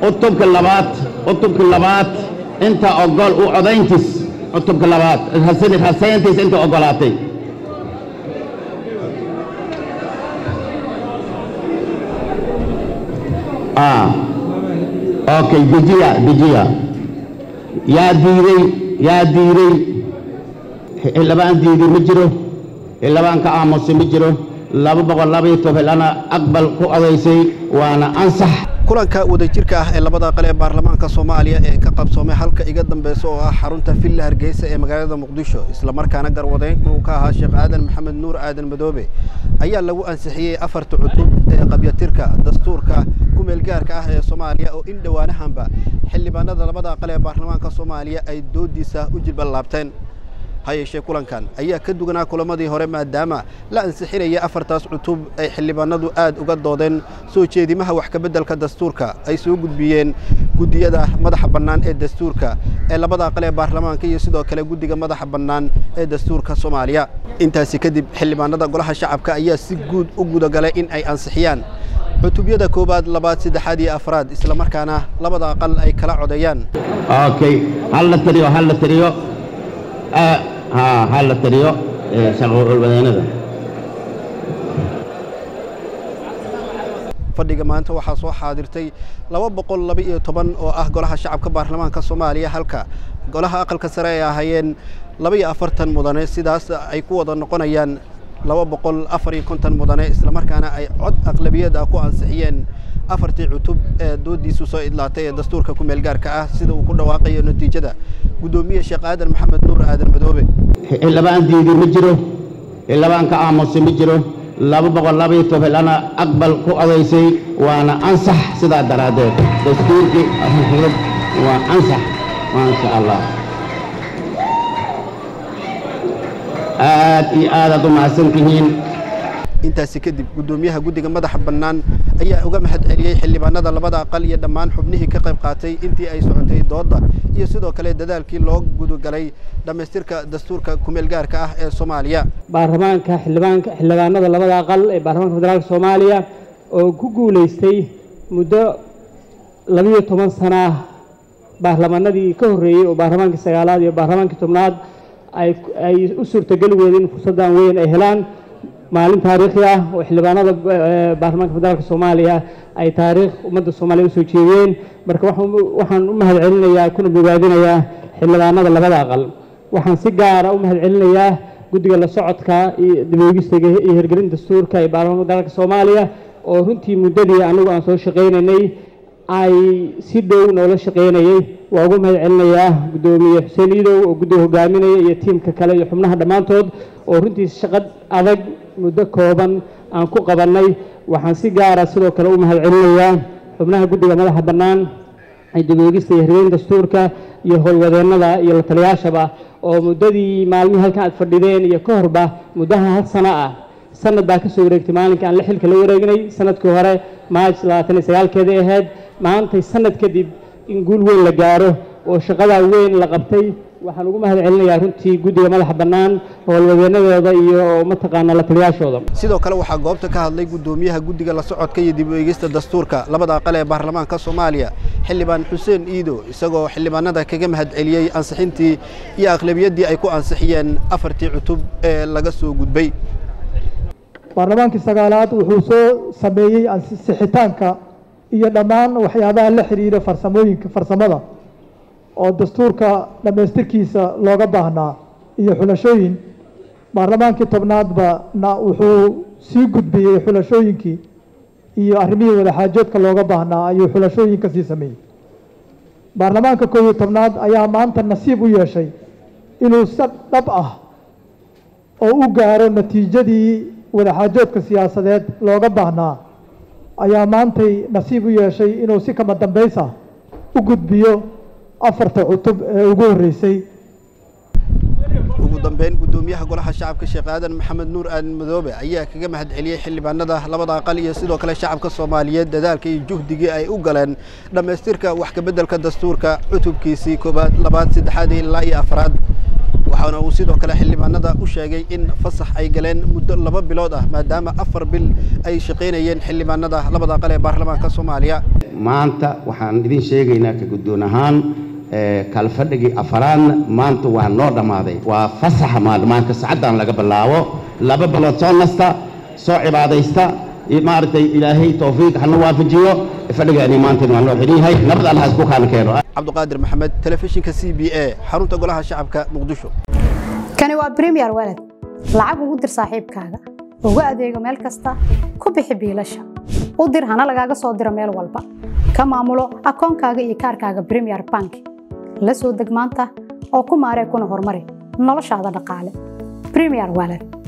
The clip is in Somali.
cutubka labaad cutubka labaad inta ogol u codayntiis cutubka labaad rasayntiis inta ogolaatay okay dejiya dejiya yaa diiday yaa diiday xildhibaan diiday ma jiro xildhibaan ka aamusay ma jiro laba boqol labaiyo tobanana aqbal ku odaysay waana ansax kulanka wadajirka ah ee labada aqal ee baarlamaanka soomaaliya ee ka qabsoomay halka iga dambeysa oo ah xarunta villa hargeysa ee magaalada muqdisho islamarkaana garwadeyn uu ka ahaa sheekh aadan maxamed nuur aadan madoobe ayaa lagu ansixiyey afarta cutub ee qabyatirka dastuurka kumeelgaarka ah ee soomaaliya oo in dhowaanahanba xildhibaanada labada aqal ee baarlamaanka soomaaliya ay doodiisa u jilballaabteen ha yeeshee kulankan ayaa ka duganaa kulamadii hore maadaama la ansixinaya afartaas cutub ay xildhibaanadu aad uga doodeen soo jeedimaha wax kabeddelka dastuurka ay soo gudbiyeen guddiyada madaxa bannaan ee dastuurka ee labada aqal ee baarlamaanka iyo sidoo kale guddiga madaxa bannaan ee dastuurka soomaaliya intaasi kadib xildhibaanada golaha shacabka ayaa si guud u gudagalay in ay ansixiyaan cutubyada koowaad labaad saddexaad iyo afraad islamarkaana labada aqal ay kala codeeyaan okay hal la tiriyo hal la tiriyo ha la tiriyo shaqowadaynada fadhiga maanta waxaa soo xaadirtay laba boqol laba iyo toban oo ah golaha shacabka baarlamaanka soomaaliya halka golaha aqalka sare ay ahaayeen laba iyo afartan mudane sidaas ay ku wada noqonayaan laba boqol afar iyo konton mudane islamarkaana ay cod aqlabiyad ah ku ansixiyeen afartii cutub ee doodiisu soo idlaatay ee dastuurka ku meelgaarka ah sida uu ku dhawaaqayo natiijada guddoomiye sheekh aadan maxamed nuur aadan madoobe xildhibaan diiday ma jiro xildhibaan ka aamusay ma jiro laba boqol labaiyo tobanana aqbal ku odaysay waana ansax sidaa daraaddeed dastuurkii waa ansax maasha allah aad iyo aadaad u mahadsan tihiin intaasi kadib guddoomiyaha guddiga madaxa bannaan ayaa uga mahad celiyey xildhibaanada labada aqal iyo dhammaan xubnihii ka qayb qaatay intii ay socotay doodda iyo sidoo kale dadaalkii loo gudagalay dhammaystirka dastuurka kumeelgaarka ah ee soomaaliya baarlamaanka xildhibaanka xildhibaanada labada aqal ee baarlamaanka federaalka soomaaliya oo ku guulaystay muddo labiyo toban sana ah baarlamaanadii ka horreeyey oo baarlamaankii sagaalaad iyo baarlamaankii tobnaad ay u suurtageli weedeen fursaddan weyn ay helaan maalin taariikhi ah oo xildhibaanada baarlamaanka federaalka soomaaliya ay taariikh ummadda soomaaliya usoo jeediyeen marka waxaan u mahad celinayaa kuna bogaadinayaa xildhibaanada labada aqal waxaan si gaara u mahad celinayaa guddiga la socodka iyo diboogistaga iyo hirgelinta dastuurka ee baarlamaanka federaalka soomaaliya oo runtii muddadii anigu aan soo shaqaynaynay ay si dhow noola shaqaynayay waa ugu mahad celinayaa guddoomiye xuseen iidow oo guddiga hogaaminaya iyo tiimka kale iyo xubnaha dhammaantood oo runtii shaqo adag muddo kooban aan ku qabannay waxaan si gaara sidoo kale u mahad celinayaa xubnaha guddiga madaxa bannaan ee dibooegista iyo hirgelinta dastuurka iyo howlwadeennada iyo la taliyaashaba oo muddadii maalmihii halkan aad fadhideen iyo ka horba muddaha hal sano ah sanad baa ka soo wareegtay maalinka aan la xilka la wareegnay sanadkii hore maaj labaatan iyo sagaalkeedii ahayd maantay sanad kadib in guul weyn la gaaro oo shaqadaa weyn la qabtay waxaan ugu mahad celinayaa runtii guddiga madaxa bannaan howlwadeenadooda iyo mataqaana la taliyaashooda sidoo kale waxaa goobta ka hadlay guddoomiyaha guddiga la socodka iyo dib u eegista dastuurka labada aqal ee baarlamaanka soomaaliya xildhibaan xuseen iido isagoo xildhibaanada kaga mahad celiyey ansixintii iyo aqlabiyaddii ay ku ansixiyeen afartii cutub ee laga soo gudbay baarlamaankii sagaalaad wuxuu soo sameeyey ansixitaanka iyo dhammaan waxyaabaha la xiriira farsamooyinka farsamada oo dastuurka dhammaystirkiisa looga baahnaa iyo xulashooyin baarlamaankii tobnaadba na wuxuu sii gudbiyey xulashooyinkii iyo arrimihii wadaxaajoodka looga baahnaa ayuu xulashooyinka sii sameeyey baarlamaanka koob iyo tobnaad ayaa maanta nasiib u yeeshay inuu si dhab ah oo u gaaro natiijadii wadaxaajoodka siyaasadeed looga baahnaa ayaa maantay nasiib u yeeshay inuu si kama dambays ah u gudbiyo afarta cutub ee ugu horreysay ugu dambeyn guddoomiyaha golaha shacabka sheekh aadan maxamed nuur aadan madoobe ayaa kaga mahad celiyey xildhibaanada labada aqal iyo sidoo kale shacabka soomaaliyeed dadaalka iyo juhdigii ay u galeen dhammaystirka wax kabeddelka dastuurka cutubkiisii koowaad labaad saddexaad ilaa iyo afraad waxaana uu sidoo kale xildhibaanada u sheegay in fasax ay galeen muddo laba bilood ah maadaama afar bil ay shaqaynayeen xildhibaanada labada aqal ee baarlamaanka soomaaliya maanta waxaan idin sheegaynaa ka guddoon ahaan kalfadhigii afaraadna maanta waa noo dhammaaday waa fasaxa maalmaanka saacaddan laga bilaabo laba bilood soo nasta soo cibaadaysta maaragtay ilaahay towfiiq hana waafajiyo fadhigaani maanta waa noo xidhan yahay nabad allah isku kaan keeno cabdiqaadir maxamed telefishinka c b a xarunta golaha shacabka muqdisho kani waa premier walad lacag ugu dir saaxiibkaaga ugu adeego meel kasta ku bixi biilasha u dir hana lagaaga soo diro meel walba ka maamulo akoonkaaga iyo kaarkaaga premier bank la soo deg maanta oo ku maaree kuna horumari noloshaada dhaqaale premier walad